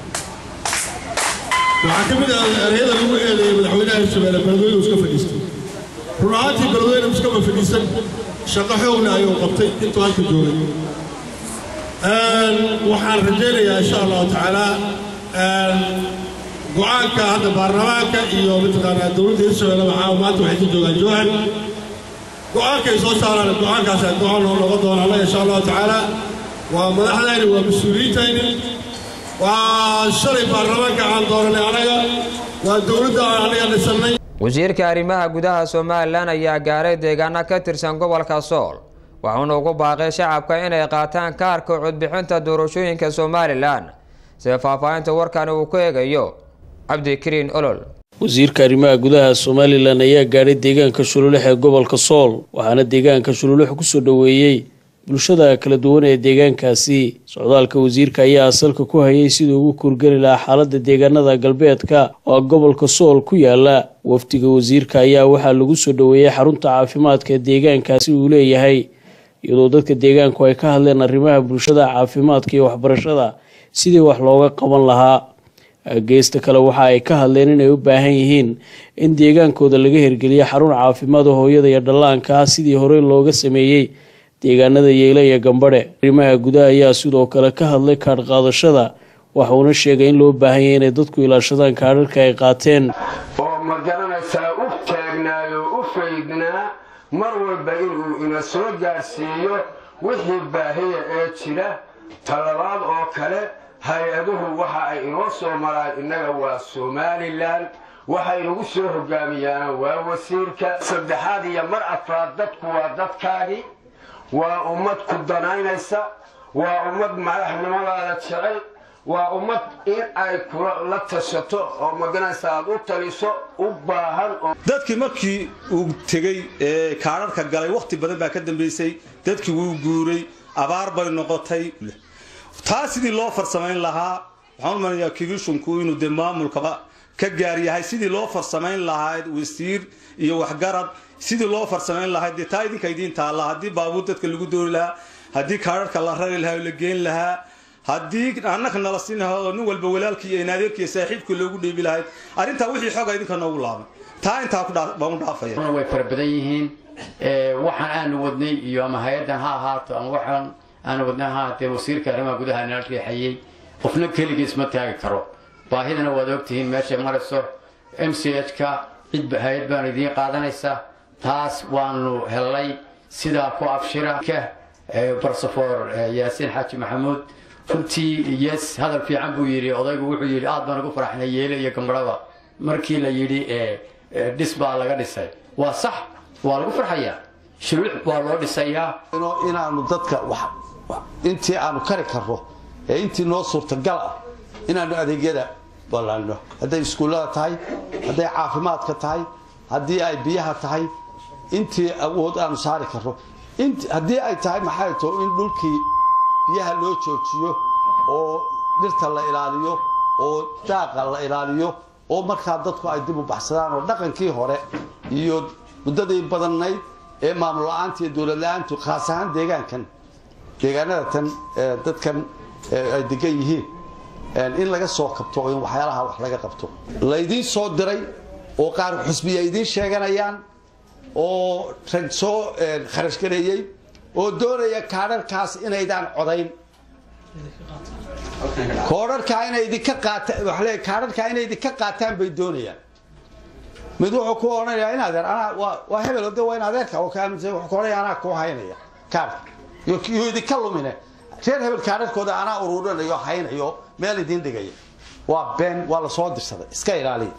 waxaa ka mid ah ereyada lagu eedeeyey madaxweynaha hirshabeelle beledweyne iska fadhiistay run ahaantii beledweyne iskama fadhiisan shaqo xoogle ayuu qabtay intuu halka joogay waxaan rajaynayaa insha allahu tacaala go-aanka hadda baarlamaanka iyo mataqaanaa dowladda hirshabeelle waxaa maanta waxay ka joogaan jowhar go-aankay soo saaraan go-aankaas go-aan noo noqon doona annaga insha allahu tacaala waa madaxdayni waa mas-uuliyiintayni waa shalay baarlamaanka aan dooranay anaga waa dowladda aan anaga dhisannay wasiirka arrimaha gudaha somalilan ayaa gaaray deegaano ka tirsan gobolka sool waxuuna ugu baaqay shacabka inay qaataan kaarka codbixinta doorashooyinka somalilan sida faahfaahinta warkani uu ku eegayo cabdikariin olol wasiirka arrimaha gudaha somalilan ayaa gaadhay deegaanka shululex ee gobolka sool waxaana deegaanka shululex kusoo dhoweeyey bulshada kala duwan ee deegaankaasi socdaalka wasiirka ayaa asalka ku hayay siduu ugu kurgeli lahaa xaalada deegaanada galbeedka oo gobolka sool ku yaala wafdiga wasiirka ayaa waxaa lagu soo dhoweeyey xarunta caafimaadka deegaankaasi uu leeyahay iyadoo dadka deegaanku ay ka hadleen arrimaha bulshada caafimaadka iyo waxbarashada sidii wax looga qaban lahaa geesta kale waxa ay ka hadleen inay u baahan yihiin in deegaankooda laga hirgeliyo xarun caafimaad hooyada iyo dhallaanka ah sidii horey looga sameeyey deegaanada yeyle iyo gambadhe arrimaha gudaha ayaa sidoo kale ka hadlay kaadh qaadashada waxuuna sheegay in loo baahan yahay inay dadku ilaashadaan kaadharka ay qaateen oo ma garanaysaa u taagnaayo u faydnaa mar walba inuu ina soo gaarsiiyo wixii baahiya ee jira talabaad oo kale hay-aduhu waxa ay inoo soo maraan innaga waa somalilan waxa inagu soo hogaamiyaana waa wasiirka saddexaad iyo mar afraad dadku waa dadkaagii waa ummad ku danaynaysa waa ummad madaxnimadaada jecel waa ummad in ay kula la tashato oo maganaysa aad u taliso u baahan oo dadkii markii uu tegey ee kaadharka galay wakhti badan baa ka dambaysay dadkii wuu guuray abaar bay noqotay taa sidii loo farsamayn lahaa waxaan u malanayaa kivishunku inuu dee maamulkaba ka gaar yahay sidii loo farsamayn lahaa wasiir iyo waxgarad sidii loo farsamayn lahaa dee taa idinka idiin taalla haddii baabuur dadka lagu doori lahaa haddii kaadharka la rari lahaa oo la geen lahaa haddii annaka nala siin lahaa oo nin walba walaalkii iyo inaadeerkii saaxiibkii loogu dhiibi lahayd arrintaa wixii xoga idinka noogu laabay taa intaa baan u dhaafaya way fara badan yihiin waxaan aanu wadnay iyo ama hay-addan ha ahaato ama waxaan aanu wadnay ha ahaatee wasiirka arrimaha gudaha nala riixayey qofna keligiis ma taagi karo baahidana waad ogtihiin meeshay marayso m c h ka cid hay-ad baanu idiin qaadanaysa taas waanu hellay sidaa ku abshira barsafoor yaasiin xaaji maxamuud runtii yes hadal fiican buu yidhi odaygu wuxuu yidhi aad baan ugu faraxnay yeele iyo gambarhaba markii la yidhi dhis baa laga dhisay waa sax waa lagu farxayaa shuluux waa loo dhisayaa inaanu dadka intii aanu kari karno ee intii noo suurtagal ah inaanu adeegyada ballaanno hadday iskuullada tahay hadday caafimaadka tahay haddii ay biyaha tahay intii awood aanu saari karno haddii ay tahay maxay to in dhulkii biyaha loo joojiyo oo dhirta la ilaaliyo oo daaqa la ilaaliyo oo markaa dadku ay dib u baxsadaan oo dhaqankii hore iyo muddadii badanayd ee maamul la-aanta iyo dowlad la-aantu khaas ahaan deegaankan deegaanada tan dadkan ay degan yihiin in laga soo kabto oo in waxyaalaha wax laga qabto laydiin soo diray oo qaar xusbiya idiin sheeganayaan oo rag soo kharash gareeyey oo doonaya kaadharkaas inaydaan codayn koodharkaa inay idinka qaataan waxa leeyahay kaadharkaa inay idinka qaataan bay doonayaan mid wuxuu ku odhanayaa in adeer anaa waa waa hebel de waa in adeerka oo ka aaminsan wuxuu ku odhanaya anaa kuu haynaya kaadhka yuu idinka lumine reer hebel kaadharkooda anaa ururinayo haynayo meel idiin dhigaya waa been waa la soo dirsaday iska ilaaliya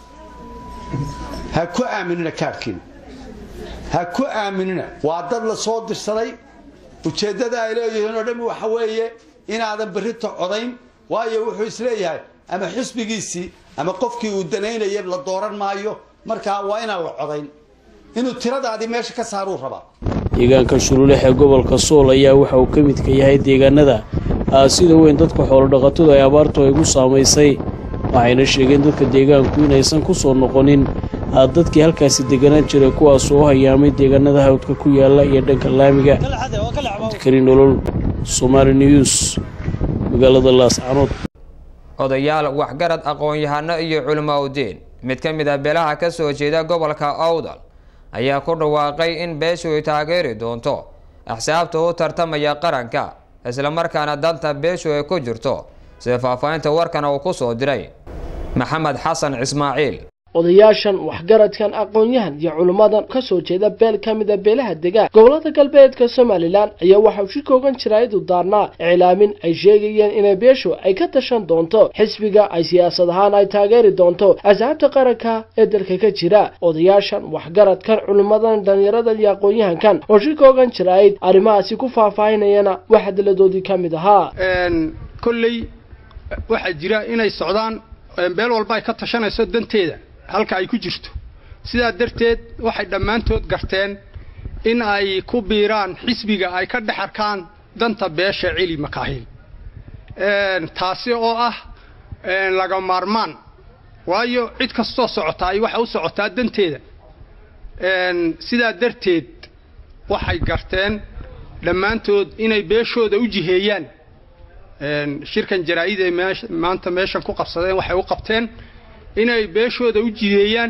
ha ku aaminina kaadhkiina ha ku aaminina waa dad la soo dirsaday ujeeddada ay leeyihiin oo dhan waxa weeye inaadan berrito codayn waayo wuxuu isleeyahay ama xisbigiisii ama qofkii uu danaynaya la dooran maayo markaa waa inaan la codayn inuu tiradaadii meesha ka saaruu rabaa deegaanka shululex ee gobolka sool ayaa waxa uu ka midka yahay deegaanada sida weyn dadka xoolodhaqatadu ay abaartu ay gu saamaysay waxayna sheegeen dadka deegaanku inaysan ku soo noqonin dadkii halkaasi deganaan jiray kuwaas oo hayaamay deegaanada hawdka ku yaala iyo dhanka laamiga abdikari nolol somaali news magaalada laascanood odayaal waxgarad aqoon-yahano iyo culimo udiin mid ka mid a beelaha ka soo jeeda gobolka owdal ayaa ku dhawaaqay in beeshu ay taageeri doonto axsaabta u tartamaya qaranka islamarkaana danta beeshu ay ku jirto sida faahfaahinta warkan uu ku soo diray maxamed xasan ismaaciil odayaashan waxgaradkan aqoon-yahan iyo culimmadan ka soo jeeda beel ka mida beelaha degaan gobolada galbeedka somalilan ayaa waxauu shi koogan jiraayadu daarnaa iclaamin ay sheegayeen inay beeshu ay ka tashan doonto xisbiga ay siyaasad ahaan ay taageeri doonto asxaabta qaranka ee dalka ka jira odayaashan waxgaradkan culimmadan dhalinyaradan iyo aqoon-yahankan oo shi koogan jiraayid arrimahaasi ku faahfaahinayana wax hadalladoodii ka mid ahaa kolley waxaa jira inay socdaan beel walba ay ka tashanayso danteeda halka ay ku jirto sidaa darteed waxay dhammaantood garteen in ay ku biiraan xisbiga ay ka dhex arkaan danta beesha celi makaahil taasi oo ah laga maarmaan waayo cid kastoo socotaa ay waxa u socotaa danteeda sidaa darteed waxay garteen dhammaantood inay beeshooda u jiheeyaan shirkan jaraa-id ay maanta meeshan ku qabsadeen waxay u qabteen inay beeshooda u jiheeyaan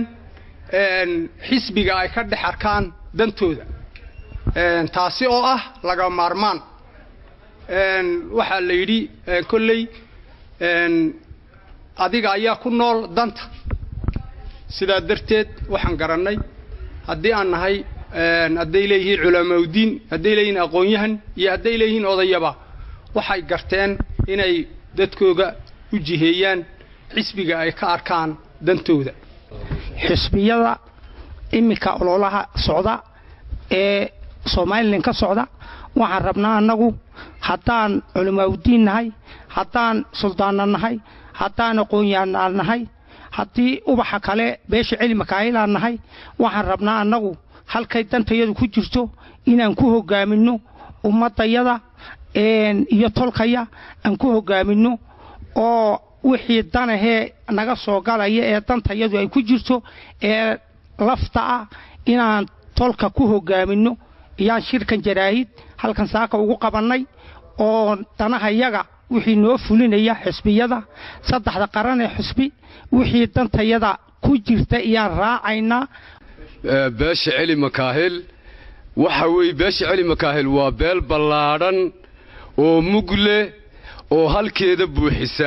xisbiga ay ka dhex arkaan dantooda taasi oo ah laga maarmaan waxaa la yidhi kolley adiga ayaa ku nool danta sidaa darteed waxaan garannay haddii aan nahay hadday leeyihiin culamaudiin hadday leeyihiin aqoon-yahan iyo hadday leeyihiin odayaba waxay garteen inay dadkooga u jiheeyaan xisbiga ay ka arkaan dantooda xisbiyada iminka ololaha socda ee somalilan ka socda waxaan rabnaa annagu haddaan culimaaudiin nahay haddaan suldaanna nahay haddaan aqoon-yahanaa nahay haddii ubaxa kale beesha celi makaahilaan nahay waxaan rabnaa annagu halkay dantayadu ku jirto inaan ku hogaaminno ummadayada iyo tolkaya aan ku hogaaminno oo wixii danahee naga soo galaya ee dantayadu ay ku jirto ee lafta ah inaan tolka ku hogaaminno iyaan shirkan jaraahid halkan saaka ugu qabannay oo danahayaga wixii noo fulinaya xisbiyada saddexda qaran ee xisbi wixii dantayada ku jirta iyaan raacaynaa beesha celi makaahil waxa weeye beesha celi makaahil waa beel ballaadhan oo mug leh oo halkeeda buuxisa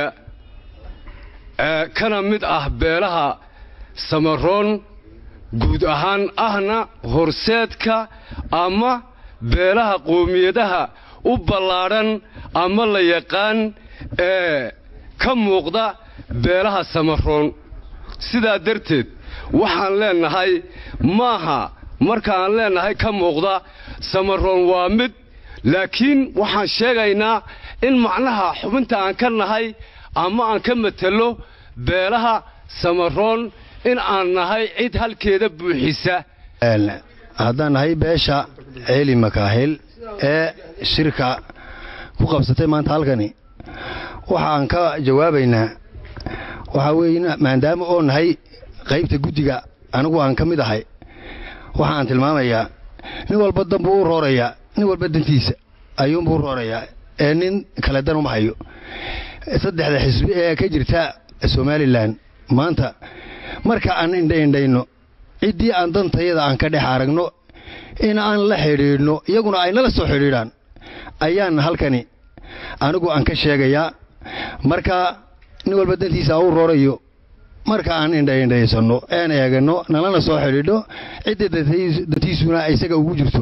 kana mid ah beelaha samaroon guud ahaan ahna horseedka ama beelaha qoomiyadaha u ballaadhan ama la yaqaan ee ka muuqda beelaha samaroon sidaa darteed waxaan leennahay maaha markaan leennahay ka muuqda samaroon waa mid laakiin waxaan sheegaynaa in macnaha xubinta aan ka nahay ama aan ka matelo beelaha samaroon in aan nahay cid halkeeda buuxisa haddaan nahay beesha ceeli makaahil ee shirka ku qabsatay maanta halkani waxaan ka jawaabaynaa waxaa weeye maadaama oo nahay qaybta guddiga anigu aan ka mid ahay waxaan tilmaamayaa nin walba danbuu u roorayaa nin walba dantiisa ayuunbuu u roorayaa ee nin kale dan uma hayo saddexda xisbi ee ka jirta somalilan maanta marka aan indhaindhayno ciddii aan dantayada aan ka dhex aragno in aan la xidhiidhno iyaguna ay nala soo xidhiidhaan ayaan halkani anigu aan ka sheegayaa marka nin walba dantiisa u roorayo marka aan indhaindhaysanno een eeganno nalana soo xidhiidho cidda dantiisuna isaga ugu jirto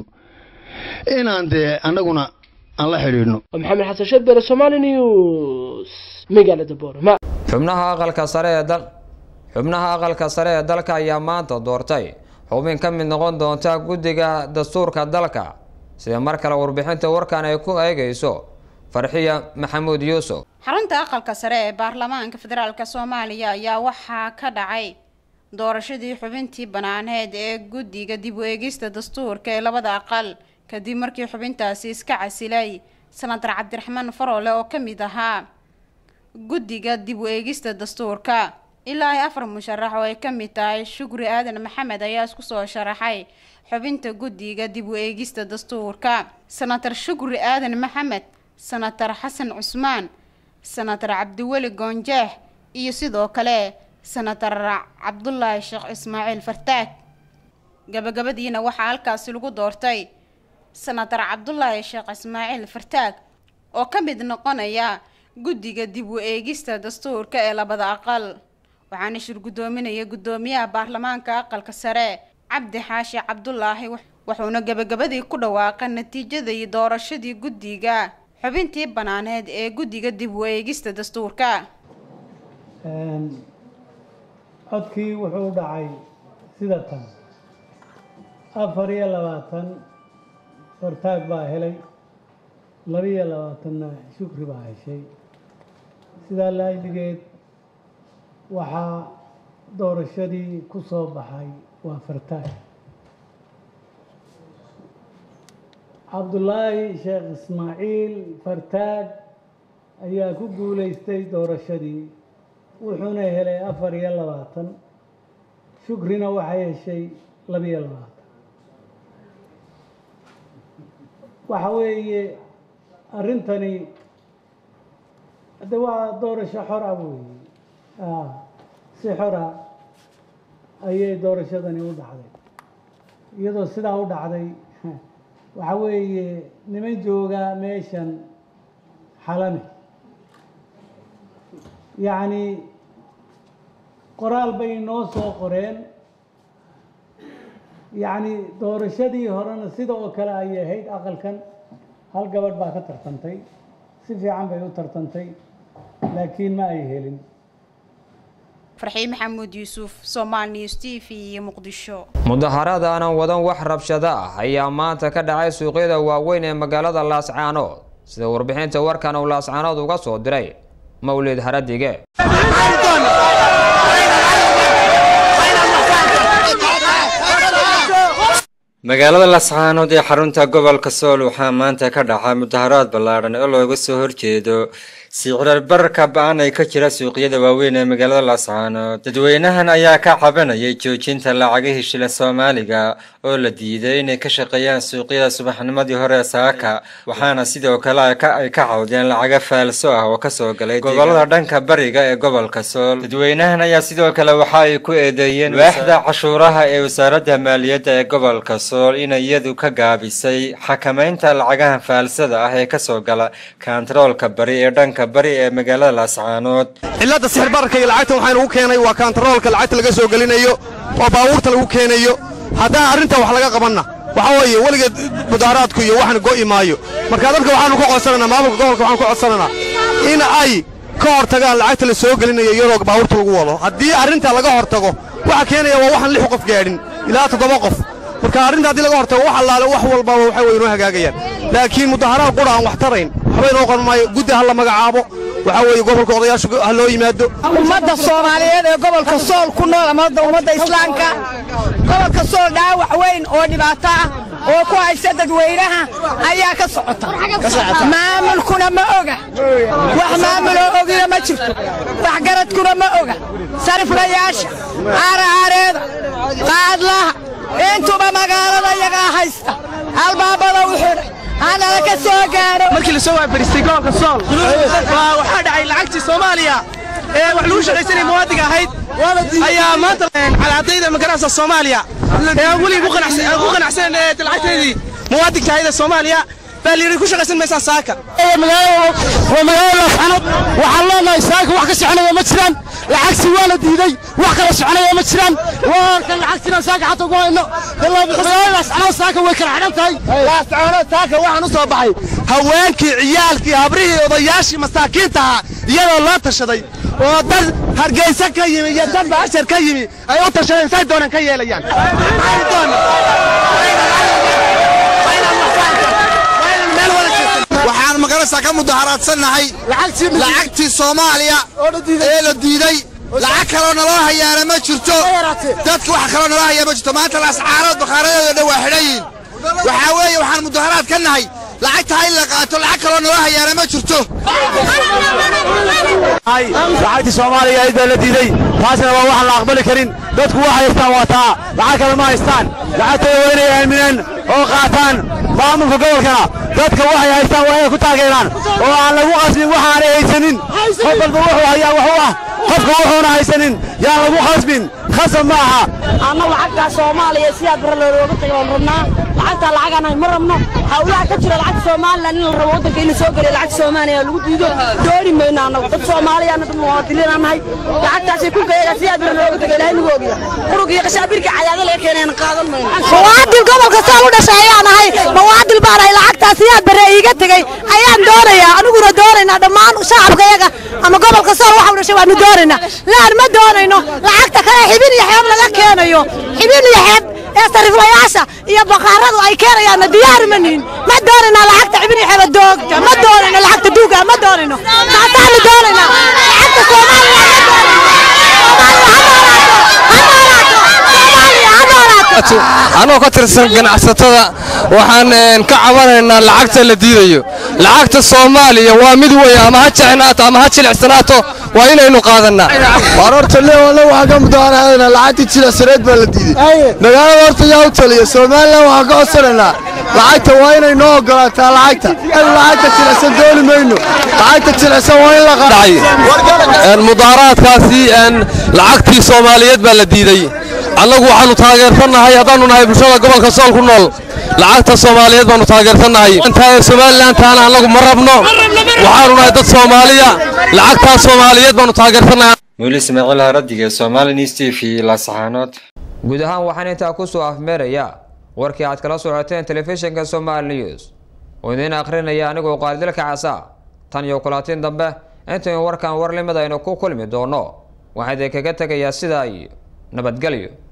inaan dee annaguna aan la xidhiidhno maxamed xasan shadbere somali news magaalada boorama xubnaha aqalka sare ee dal xubnaha aqalka sare ee dalka ayaa maanta doortay xubin ka mid noqon doonta guddiga dastuurka dalka sida mar kale warbixinta warkan ay ku eegayso farxiya maxamuud yuusuf xarunta aqalka sare ee baarlamaanka federaalk soomaaliya ayaa waxaa ka dhacay doorashadii xubintii banaaneed ee guddiga dib u eegista dastuurka ee labada aqal kadib markii xubintaasi iska casilay senatar cabdiraxmaan faroole oo ka mid ahaa guddiga dib u eegista dastuurka ilaa ay afar musharax oo ay ka mid tahay shukri aadan maxamed ayaa isku soo sharaxay xubinta guddiga dib u eegista dastuurka senatar shukri aadan maxamed senatar xasan cusmaan senatar cabdiweli goonjeex iyo sidoo kale senatar cabdulaahi sheekh ismaaciil fartaag gabagabadiina waxaa halkaasi lagu doortay senatar cabdulaahi sheekh ismaaciil fartaag oo ka mid noqonaya guddiga dib u eegista dastuurka ee labada aqal waxaana shir guddoominaya guddoomiyaha baarlamaanka aqalka sare cabdi xaashi cabdulaahi wuxuuna gabagabadii ku dhawaaqay natiijadii doorashadii guddiga xubintii banaaneed ee guddiga dib u eegista dastuurka codkii wuxuu dhacay sida tan afar iyo labaatan fartaag baa helay labiyo labaatanna shukri baa heshay sidaa laajligeed waxaa doorashadii ku soo baxay waa fartaag cabdulaahi sheekh ismaaciil fartaag ayaa ku guulaystay doorashadii wuxuuna helay afar iyo labaatan shukrina waxay heshay labiyo labaatan waxa weeye arrintani de waa doorasho xora weeye si xora ayay doorashadani u dhacday iyadoo sidaa u dhacday waxa weeye niman jooga meeshan xalame yacni qoraal bay noo soo qoreen yacni doorashadii horena sida oo kale ayay ahayd aqalkan hal gabadh baa ka tartantay si fiican bay u tartantay laakiin ma ay helin farxiin maxamuud yuusuf somal news t v iyo muqdisho mudaharaad aanan wadan wax rabshado ah ayaa maanta ka dhacay suuqyada waaweyn ee magaalada laascaanood sida warbixinta warkan uu laascaanood uga soo diray mawlid haradige magaalada lascaanood ee xarunta gobolka sool waxaa maanta ka dhaca mudaharaad ballaadhan oo looga soo horjeedo sicrar bararka ba-an ay ka jira suuqyada waaweyn ee magaalada lascaanood dadweynahan ayaa ka cabanayay joojinta lacagihii shila soomaaliga oo la diiday inay ka shaqeeyaan suuqyada subaxnimadii hore saaka waxaana sidoo kale ay ka cawdeen lacaga faalso ah oo kasoo galay gobolada dhanka bariga ee gobolka sool dadweynahan ayaa sidoo kale waxa ay ku eedeeyeen waaxda cashuuraha ee wasaaradda maaliyadda ee gobolka sool inay iyadu ka gaabisay xakamaynta lacagaha faalsada ah ee kasoo gala kantaroolka bari ee dhanka bari ee magaalada laascaanood cilladda sixir bararka iyo lacagta waxaa lagu keenay waa kantaroolka lacagta laga soo gelinayo oo baabuurta lagu keenayo haddaan arrintan wax laga qabanna waxaa weeye weligeed mudaaraadku iyo waxan go'i maayo marka dadka waxaanu ka codsananaa maamulka gobolka waxaan ka codsananaa in ay ka hortagaan lacagta la soo gelinayo iyadoo baabuurta lagu wado haddii arrinta laga hortago waxa keenaya waa waxaan lix qof gaadhin ilaa toddoba qof marka arrinta haddii laga hortago wax allaale wax walbaba waxay way inoo hagaagayaan laakiin mudaharaad qura aan wax tarayn waxba inoo qaban maayo guddi ha la magacaabo waxaa weeye gobolka odayaashu ha loo yimaado ummadda soomaaliyeed ee gobolka sool ku nool ama ummadda islaamka gobolka sool dhaawac weyn oo dhibaato ah oo ku haysa dadweynaha ayaa ka socota maamulkuna ma oga wax maamuloo ogina ma jirto waxgaradkuna ma oga sariflayaasha aaraareeda qaadlaha intuba magaalada iyagaa haysta albaabada u xidhay hanala ka soo gaaro markii la soo waabaristay gobolka sool waa waxaa dhacay lacagtii soomaaliya ee wax lagu shaqaysanaya muwaadinka ahayd ayaa maanta calaadayda magarasa soomaaliya ee aan weliga ku qanacsan lacagteedii muwaadinka ahayd ee soomaaliya baa layidhi ku shaqaysan maysaan saaka waa magaalada laascanood waxaan leenahay saaka wax ka soconaya ma jiraan lacagsi waa la diiday wax kala soconaya ma jiraan waa kan lacagtina saaka xataa ku hayno magaalada laascanood saaka way kala xidhan tahay laascanood saaka waxaan u soo baxay haweenkii ciyaalkii habrihii odayaashii masaakiinta ahaa iyadoo loo tashaday oo dad hargeysa ka yimi iyo dad baashar ka yimi ay u tashadeen say doonaan ka yeelayaan waxaan magarasa ka mudaharaadsannahay lacagtii soomaaliya ee la diiday lacag kaloo naloo hayaana ma jirto dadka wax kaloo naloo hayaa ma jirto maanta laascaarood bakhaaradeedo dhan waa xidhan yihin waxaa weeye waxaan mudaharaad ka nahay lacagtaa in la qaato lacag kaloo naloo hayaana ma jirto lacagtii soomaaliya ayd baa la diiday taasina waa waxaan la aqbali karin dadku wax haystaan waa taa lacag kale ma haystaan lacagtooda waa inay aaminaan oo qaataan maamulka gobolkana dadka waxay haystaan waa inay ku taageeraan oo aan lagu qasbin waxaanay haysanin qof walba wuxuu hayaa wax u ah qofka wuxuuna haysanin yaan lagu qasbin khasab ma aha anna lacagtaa soomaaliya sidaa bara looga tagay waan rabnaa lacagtaa lacagaan ma rabno hawlaha ka jira lacagta somalilan in la rabo waddanka in la soo geliyo lacagta soomaaliya lagu diido dooni mayno annagu dad soomaaliyaana dad muwaadiniinaan nahay lacagtaasay ku gayaga sidaa bara looga tagay ilaahay nagu ogiya qurug iyo qashaabirka cayaada laga keenayna qaadan mayno muwaadin gobolka sool u dhashay ayaan ahay muwaadin baan ahay lacagtaas sidaa bare iiga tegey ayaan doonayaa aniguna doonaynaa dhammaan shacabka iyaga ama gobolka sool waxa u dhashay waanu doonaynaa laan ma doonayno lacagta kale xibin iyo xeeb laga keenayo xibin iyo xeeb ee sariflayaasha iyo baqaaradu ay keenayaanna diyaari ma nihin ma doonayna lacagta xibin iyo xeeba doogta ma doonayno lacagta duuga ma doonayno taasaanu doonaynaa lacagta soomaaliya anoo ka tirsan ganacsatada waxaan ka cabanaynaa lacagta la diidayo lacagta soomaaliya waa mid weyn ama ha jecnaato ama ha jilicsanaato waa inaynu qaadannaa war horta leewale waxaan ka mudaharaadanaa lacagtii jilicsaneed baa la diiday magaalada horta yaa u taliya somalilan waxaan ka codsanaynaa lacagta waa inay noo ogolaataa lacagta lacagta jilicsan dooni mayno lacagta jilicsan waa in la qaado mudaaraadkaasi lacagtii soomaaliyeed baa la diiday annagu waxaannu taageersannahay haddaannu nahay bulshada gobolka sool ku nool lacagta soomaaliyeed baannu taageersannahay intaa somalilantaana annagu ma rabno waxaannu nahay dad soomaaliya lacagtaa soomaaliyeed baannu taageersannahay muuli ismaaciil haradiga somali news t v lasaxaanood guud ahaan waxaan intaa kusoo afmeeraya warkii aad kala socoteen telefishinka somaali news oo idiin akhrinaya anigoo qaalidilka casa tan iyo kulaatiin dambe intaynu warkan war limid aynu ku kulmi doono waxaa idinkaga tegayaa sidaa iyo nabadgelyo